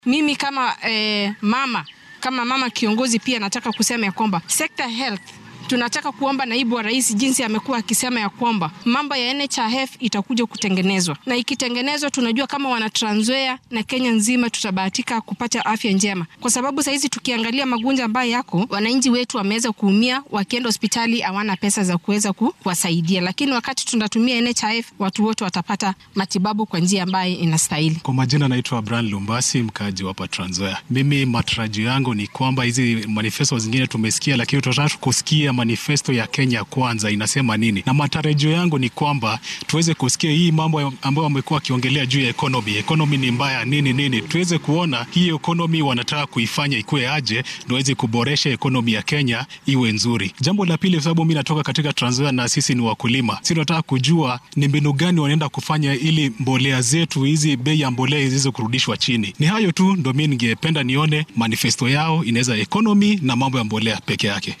Mimi kama eh, mama kama mama kiongozi pia nataka kusema ya kwamba sekta health tunataka kuomba naibu wa rais jinsi amekuwa akisema ya kwamba mambo ya NHIF itakuja kutengenezwa, na ikitengenezwa, tunajua kama wana Trans Nzoia na Kenya nzima tutabahatika kupata afya njema, kwa sababu sahizi tukiangalia magonjwa ambayo yako, wananchi wetu wameweza kuumia, wakienda hospitali hawana pesa za kuweza kuwasaidia, lakini wakati tunatumia NHIF watu wote watapata matibabu kwa njia ambayo inastahili. Kwa majina naitwa Brian Lumbasi, mkaaji wa Trans Nzoia. Mimi matarajio yangu ni kwamba hizi manifesto zingine tumesikia, lakini tunataka kusikia manifesto ya Kenya kwanza inasema nini, na matarajio yangu ni kwamba tuweze kusikia hii mambo ambayo wamekuwa wakiongelea juu ya economy. Economy ni mbaya nini nini, tuweze kuona hii economy wanataka kuifanya ikuwe aje, ndio waweze kuboresha economy ya Kenya iwe nzuri. Jambo la pili, kwa sababu mimi natoka katika Trans Nzoia na sisi ni wakulima, sisi tunataka kujua ni mbinu gani wanaenda kufanya ili mbolea zetu hizi, bei ya mbolea ziweze kurudishwa chini. Ni hayo tu, ndio mimi ningependa nione manifesto yao inaweza economy na mambo ya mbolea peke yake.